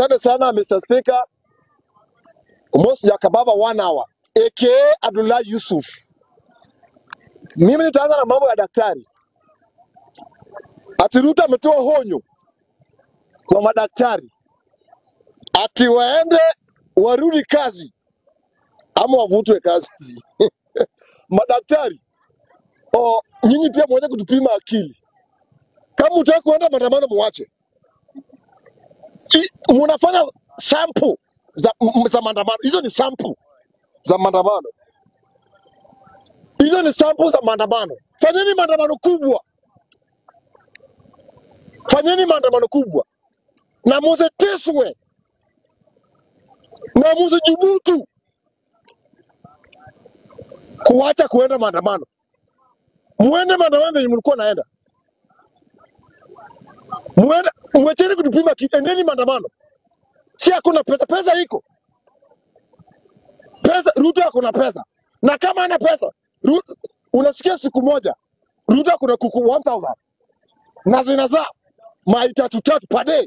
Asante sana Mr. Speaker. Almost Jakababa one hour. AKA Abdullah Yusuf. Mimi nitaanza na mambo ya daktari. Ati Ruto ametoa honyo kwa madaktari ati waende warudi kazi ama wavutwe kazi. madaktari oh, nyinyi pia mweze kutupima akili. Kama utaki kuenda maandamano, muache. I- Munafanya sample za, m- za maandamano. Hizo ni sample za maandamano, hizo ni sample za maandamano. Fanyeni maandamano kubwa, fanyeni maandamano kubwa na musiteswe na musijubutu kuacha kuenda maandamano. Muende maandamano venye mlikuwa naenda, muende, mwecheni kutupima, ki- endeni maandamano. Si hakuna pesa, pesa iko pesa. Ruto akuna pesa, na kama ana pesa Ru, unasikia siku moja Ruto akuna kuku 1000 na zinazaa mai tatu tatu per day,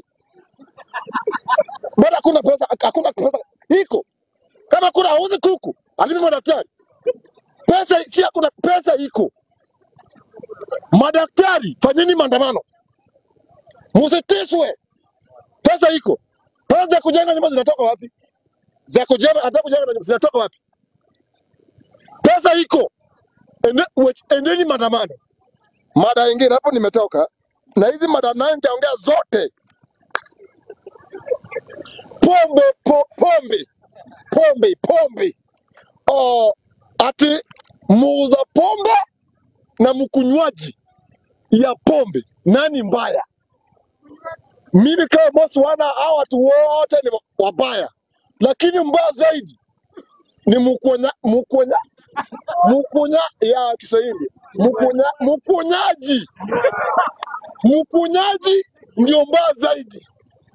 bado hakuna pesa, hakuna pesa iko. Kama kuna auzi kuku alimi madaktari, pesa si hakuna pesa iko. Madaktari, fanyeni maandamano, msitiswe, pesa iko. Pesa za kujenga nyumba zinatoka wapi? Za kujenga hata kujenga nyumba zinatoka wapi? Pesa iko. Ende, wech- endeni maandamano. Mada ingine hapo nimetoka na hizi mada naye nitaongea zote. Pombe, po, pombe, pombe, pombe. Oh, ati muuza pombe na mkunywaji ya pombe nani mbaya? Mimi kama bosi wana hao watu wote ni wabaya, lakini mbaya zaidi ni mkunya, mkunya, mkunya ya Kiswahili, mkunya, mkunyaji, mkunyaji ndio mbaya zaidi.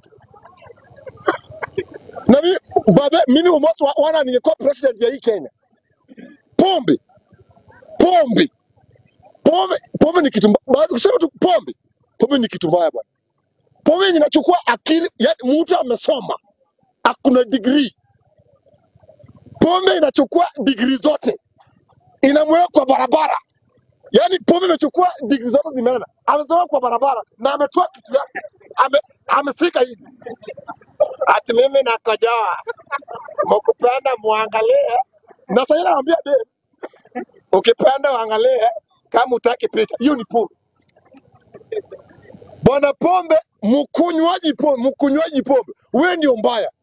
Na mimi babe, mimi umoto wa- wana ningekuwa president ya hii Kenya, pombe, pombe, pombe, pombe ni kitu mbaya. Basi kusema tu pombe, pombe ni kitu mbaya bwana. Pombe yenye inachukua akili, yani mtu amesoma, akuna degree. Pombe inachukua degree zote, inamweka kwa barabara. Yaani pombe imechukua degree zote zimeenda, amesoma kwa barabara na ametoa kitu yake, ame, amesika hivi ati mimi nakojoa, mkupenda muangalie. Na sasa naambia de, ukipenda uangalie, kama utaki picha. Hiyo ni pombe bwana. Pombe, mkunywaji pombe, mkunywaji pombe, wewe ndio mbaya.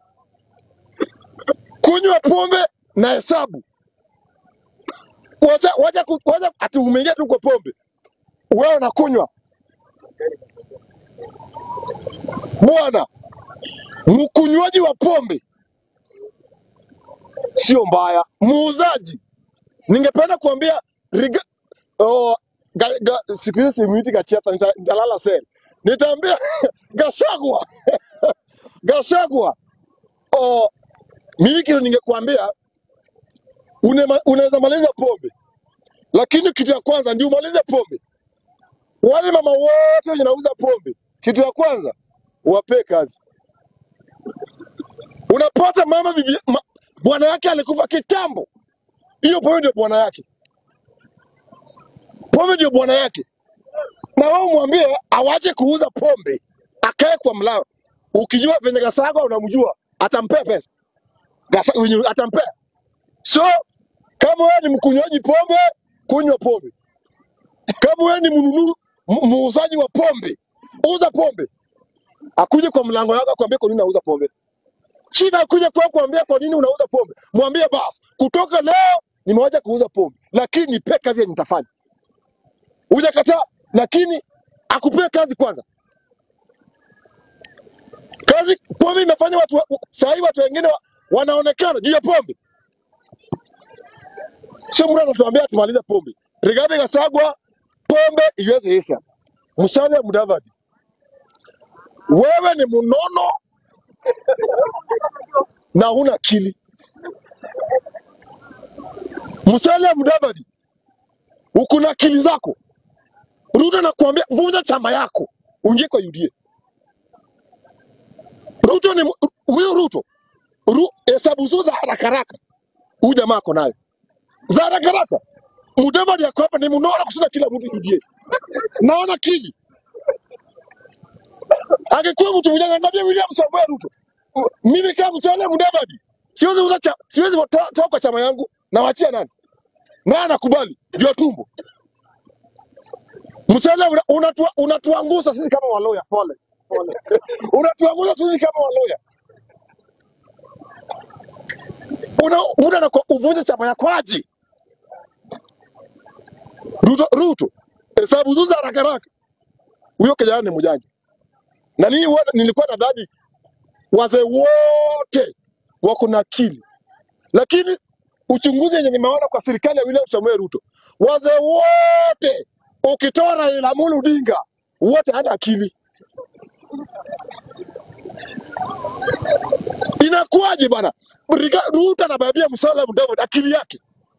Kunywa pombe na hesabu, wacha wacha ku- wacha, ati umeingia tu kwa pombe, wewe unakunywa bwana. Mkunywaji wa pombe sio mbaya, muuzaji. Ningependa kuambia riga, oh, ga, ga, siku hizi simuiti Gachiata, nita- nitalala sel. Nitaambia Gashagwa, Gashagwa, oh, mimi kitu ningekuambia unema- unaweza maliza pombe, lakini kitu ya kwanza ndio umalize pombe. Wale mama wote wenye nauza pombe, kitu ya kwanza wapee kazi. Unapata mama bibi, ma, bwana yake alikufa kitambo, hiyo pombe ndio bwana yake, pombe ndio bwana yake, na wewe mwambie awache kuuza pombe, akae kwa mlango. Ukijua venye Gasagwa unamjua, atampea pesa Gasa, wenye- atampea. So kama wewe ni mkunywaji pombe, kunywa pombe. Kama wewe ni mnunu mu- muuzaji wa pombe, uza pombe. Akuje kwa mlango yako akwambie kwa nini unauza pombe. Shida akuje kwa kuambia kwa nini unauza pombe. Mwambie basi, kutoka leo nimewacha kuuza pombe, lakini nipe kazi yenye nitafanya. Hujakataa, lakini akupee kazi kwanza. Kazi pombe imefanya watu wa- saa hii watu wengine wa, wanaonekana juu ya pombe. Sio mtu anatuambia tumalize pombe. Rigathi Gachagua, pombe iweze isha. Musalia Mudavadi, wewe ni mnono na huna akili. Musalia Mudavadi, uko na akili zako. Ruto nakuambia vunja chama yako, uingie kwa UDA. Ruto ni mu- huyu Ruto Ru, hesabu zuu za haraka haraka huyu jamaa ako nayo za haraka haraka. Mudavadi ako hapa ni mnona kushinda kila mtu UDA. Naona kili angekuwa mtu mjanja, ngambia William Samoei Ruto, M- mimi kama mtawala Mudavadi siwezi uza cha, siwezi toa toa kwa chama yangu, nawachia nani? Na anakubali ndio tumbo msele una- unatua- unatuangusha sisi kama waloya. Pole pole, unatuangusha sisi kama waloya. Una muda na uvunje chama yako aje? Ruto, Ruto hesabu zuu za haraka haraka. Huyo kijana ni mjanja, na mimi huwa- nilikuwa nadhani wazee wote wako na akili, lakini uchunguzi yenye nimeona kwa serikali ya William Samoei Ruto, wazee wote ukitoa Raila Amolo Odinga wote hana akili. Inakuwaje bwana? Riga- Ruto anababia Musalia Mudavadi akili yake.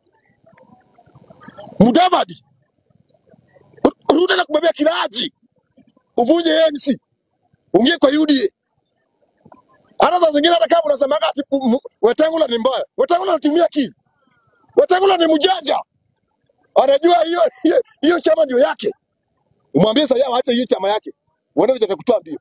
Mudavadi, Ru- Ruto anakubabia kilaji, uvunje ANC, uingie kwa UDA. Hata saa zingine hata kama unasemaga ati u- mu- Wetangula ni mbaya, Wetangula anatumia akili. Wetangula ni mjanja, anajua hiyo hiyo hiyo chama ndio yake. Umwambie sasa aache hiyo chama yake, uone vile atakutoa mbio.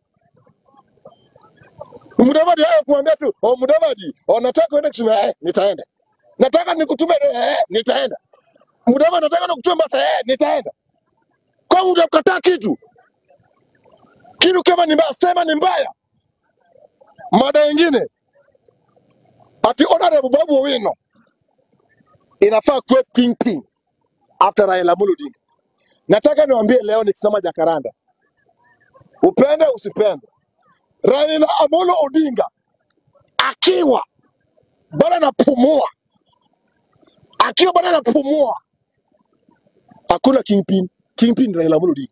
Mudavadi hayo kumwambia tu, oh, Mudavadi, oh, nataka uende kusema eh, nitaenda. Nataka nikutume eh, nitaenda. Mudavadi nataka nikutume basi eh, nitaenda. Kwa hiyo utakataa kitu. Kitu kama ni mbaya, sema ni mbaya. Mada nyingine, ati honorable Babu Owino inafaa kuwe kingpin after Raila Amolo Odinga. Nataka niwaambie leo nikisema Jakaranda, upende usipende, Raila Amolo Odinga akiwa bado anapumua, akiwa bado anapumua, hakuna kingpin. Kingpin ni Raila Amolo Odinga.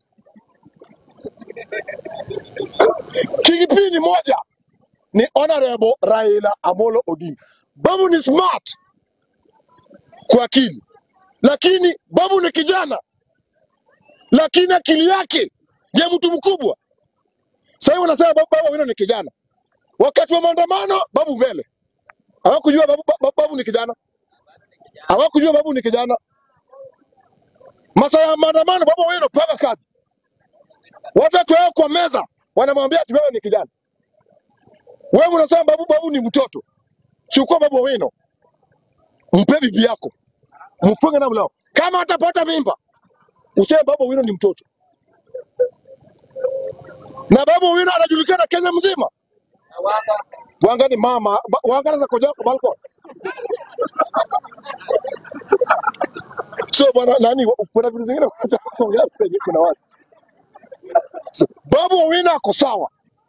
Kingpin ni moja, ni honorable Raila Amolo Odinga. Babu ni smart kwa akili, lakini Babu ni kijana, lakini akili yake ya mtu mkubwa. Sasa hivi wanasema Babu, Babu Owino ni kijana. Wakati wa maandamano Babu mbele, hawakujua Babu, Babu, Babu ni kijana, hawakujua Babu ni kijana. Masaa ya maandamano Babu Owino panga kazi, watu wakiweka kwa meza wanamwambia ati wewe ni kijana. Wewe unasema Babu, Babu ni mtoto. Chukua Babu Owino, mpe bibi yako, mfunge na mlao. Kama atapata mimba, useme Babu Owino ni mtoto. Na Babu Owino anajulikana Kenya mzima. Wanga ni mama, ba- wanga anaweza koja kwa balcony. So bwana nani, wa- kuna vitu zingine wanataka kuongea penye kuna watu. So, Babu Owino ako sawa,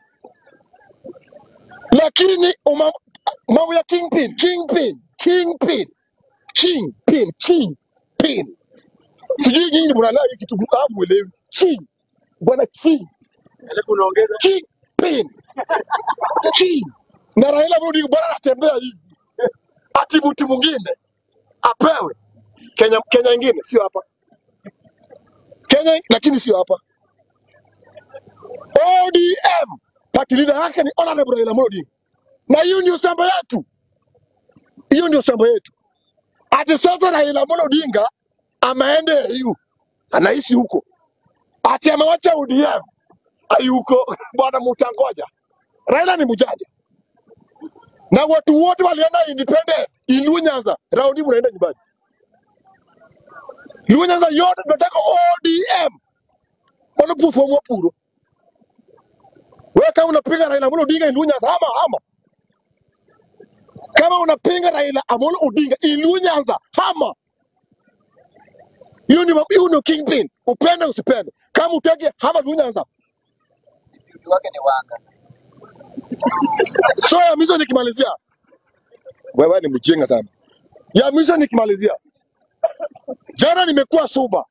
lakini uma- mambo ya kingpin, kingpin, kingpin, kingpin, kingpin. Sijui nyinyi mnalea hii kitu hamuelewi. King, bwana king, kingpin, king. Na Raila Amolo Odinga bwana anatembea hivi. Ati mtu mwingine apewe Kenya, Kenya ingine sio hapa. Kenya lakini sio hapa. ODM party leader yake ni Honorable Raila Amolo Odinga, na hiyo ndio shamba yetu, hiyo ndio shamba yetu. Ati sasa Raila Amolo Odinga ameenda AU, anaishi huko, ati amewacha ODM hayuko bwana, mutangoja. Raila ni mjanja, na watu wote walienda independent Ilu Nyanza, raundi mnaenda nyumbani. Ilu Nyanza yote tunataka ODM, wanapufomwa puro. Wewe kama unapinga Raila Amolo Odinga Ilu Nyanza, hama hama. Kama unapinga Raila Amolo Odinga Ilu Nyanza, hama. Hiyo ni hiyo ndio kingpin, upende usipende. Kama utaki hama Ilu Nyanza. So ya mwisho nikimalizia, wewe ni mjinga sana. Ya mwisho nikimalizia, jana nimekuwa Suba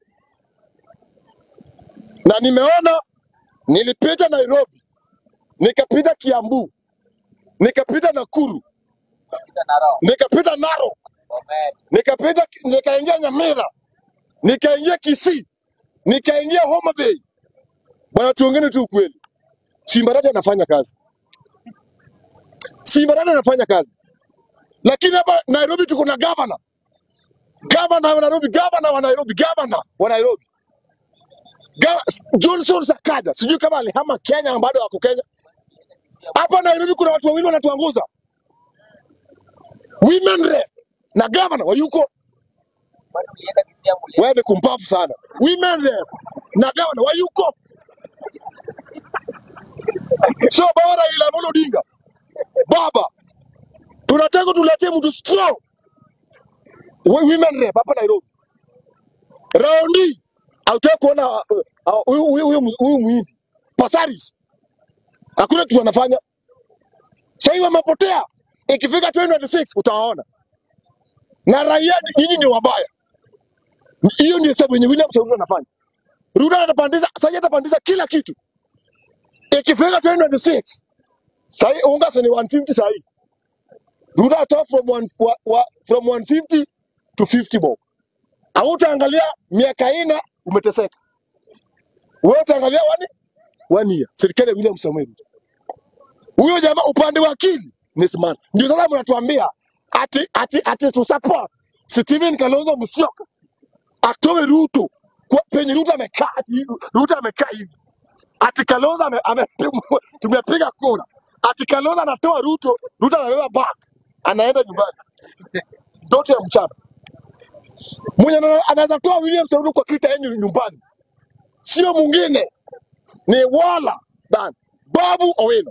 na nimeona, nilipita Nairobi, nikapita Kiambu, nikapita Nakuru, nikapita Narok, nikapita nikaingia Nyamira, nikaingia Kisii, nikaingia Homa Bay. Bwana, tuongeni tu ukweli, Simbaraja anafanya kazi. Simbarani anafanya kazi, lakini hapa Nairobi tuko na gavana, gavana wa Nairobi, gavana wa Nairobi, gavana wa Nairobi Ga- Johnson Sakaja, sijui kama alihama Kenya ama bado wako Kenya. Hapa Nairobi kuna watu wawili wanatuanguza, women rep na gavana wayuko wewe, ni kumpafu sana. Women rep na gavana wayuko, so baba Raila Amolo Odinga, baba, tunataka tuletee mtu strong wa- women rep hapa Nairobi. Raundi hautaki kuona uh, uh, huyu huyu huyu huyu muhindi Pasaris, hakuna kitu anafanya. Sasa hivi wamepotea, ikifika 2026 utawaona. Na raia nyinyi ndio wabaya. Hiyo ndio sababu yenye William Samoei anafanya. Ruto atapandiza, sasa atapandiza kila kitu. Ikifika 2026 sasa hii unga si ni 150 sasa hii. Ruto atoa from one, wa, wa, from 150 to 50 bob. Hautaangalia miaka ina umeteseka. Wewe utaangalia wani one year. Serikali ya William Samoei Ruto. Huyo jamaa upande wa akili ni smart. Ndio sasa mnatuambia ati ati ati tu support Stephen Kalonzo Musyoka atoe Ruto kwa penye Ruto amekaa ati hivi, Ruto amekaa hivi ati Kalonzo ame, ame, tumepiga kura ati Kalonzo anatoa Ruto, Ruto anabeba bag anaenda nyumbani. Ndoto ya mchana mwenye ana- anaweza toa William Samoei Ruto kwa kita yenu nyumbani, sio mwingine ni wala dan Babu Owino.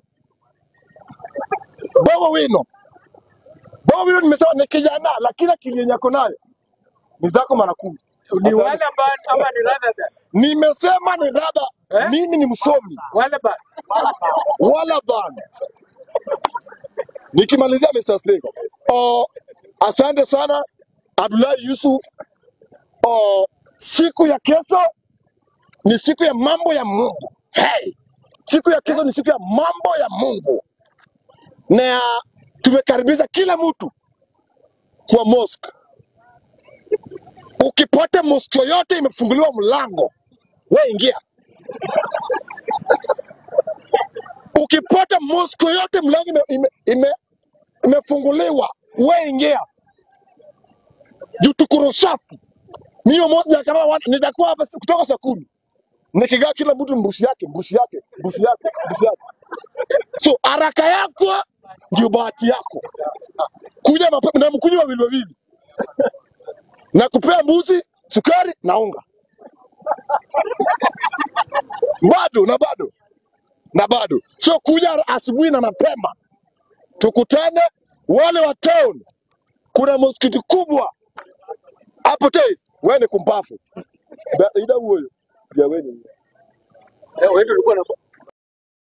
Babu Owino, Babu Owino nimesema ni kijana, lakini akili yenye ako nayo ni zako mara kumi. ni Asante. wale ambao ama ni rather than Nimesema ni radha, eh? mimi ni msomi wale ba wala dhan. Nikimalizia Mr. Speaker, oh, asante sana Abdullahi Yusuf. Oh, siku ya kesho ni siku ya mambo ya Mungu. Hey, siku ya kesho ni siku ya mambo ya Mungu, na tumekaribisha kila mtu kwa mosque. Ukipata mosque yoyote imefunguliwa mlango, we ingia. Ukipata mosque yoyote mlango ime, ime, ime, imefunguliwa, we ingia. Juu tuko safi. Mimi moja kama watu nitakuwa hapa si- kutoka saa kumi nikigaa kila mtu mbusi yake mbusi yake mbusi yake mbusi yake. So haraka yako ndio bahati yako. Kuja mapema na mkunywa wawili wawili na kupea mbuzi sukari na unga bado na bado na bado. So kuja asubuhi na mapema, tukutane wale wa town. Kuna msikiti kubwa hapo Tei, wewe ni kumpafu Ba- ida huyo ya wewe ni wewe ndio ulikuwa na